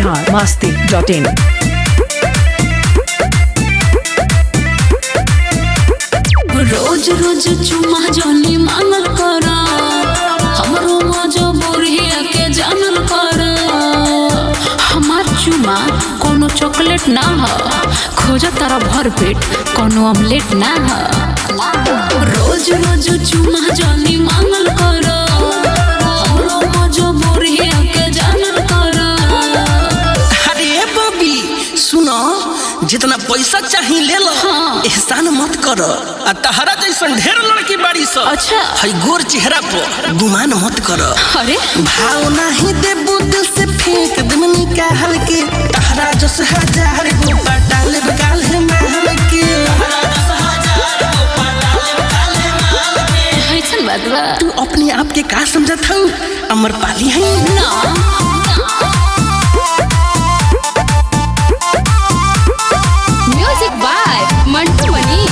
Bihar Masti dot इन रोज रोज चुमा जानी मांगल कर हमरो मजबूरिया के जानल कर हमार चुमा कोनो चॉकलेट ना ह खोज तारा भर पेट कोनो ऑमलेट ना ह रोज रोज चुमा जानी मांगल कर हमरो मजबूरिया के जानल कर अरे बबी सुनो जितना पैसा चाहिए ले लो हाँ। एहसान मत कर आ तहरा जैसन ढेर लड़की बाड़ी सब अच्छा। हई गोर चेहरा पर गुमान मत कर अरे भाव नहीं दे दिल से फेंक दम निकाल के तहरा जस हजार गो पटाल बगाल है महल के ऐसन बात बा तू अपने आप के का समझत हूँ अमर पाली है ना म्यूजिक बाय मंटू मनी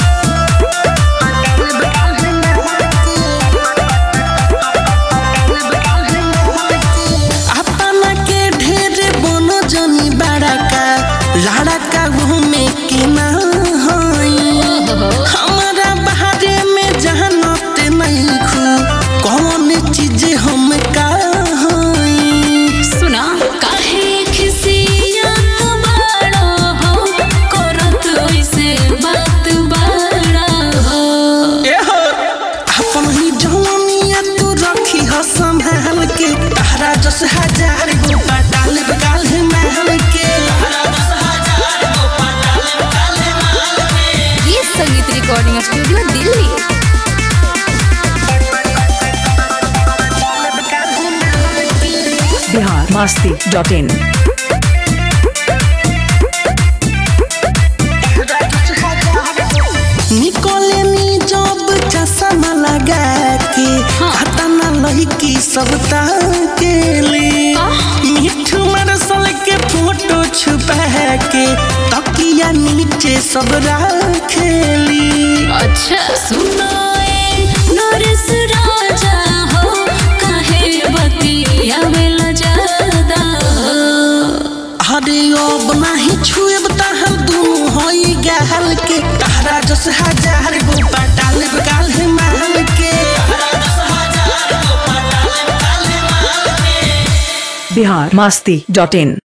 अपना के ढेर बोनो जनी बड़ा का लाड़ा का घूमे के ना होई हमारा बाहरे में जहनत नहीं खू कौन चीज हम का होई सुना काहे खिसिया बाड़ा हो करत ऐसे बात बाड़ा हो एहो अपन ही जवानिया तू रखी हो संभाल के तहरा जस हजार गो पटाल बगाल है महल के ये Sangeet recording studio Delhi Bihar Masti dot in निकोले नी जब चश्मा लगा के हाँ। खतना लड़की सब ताकेली मिठू मरसल के फोटो छुपा के तकिया नीचे सब रखेली अच्छा सुनो ए नरेश राजा हो काहे बतिया बेला ज्यादा हो अरे अब नाही छुएब तहर दुनू होई गहल के तहरा जस हजार गो पटाल बगाल है महल के बिहार मस्ती डॉट इन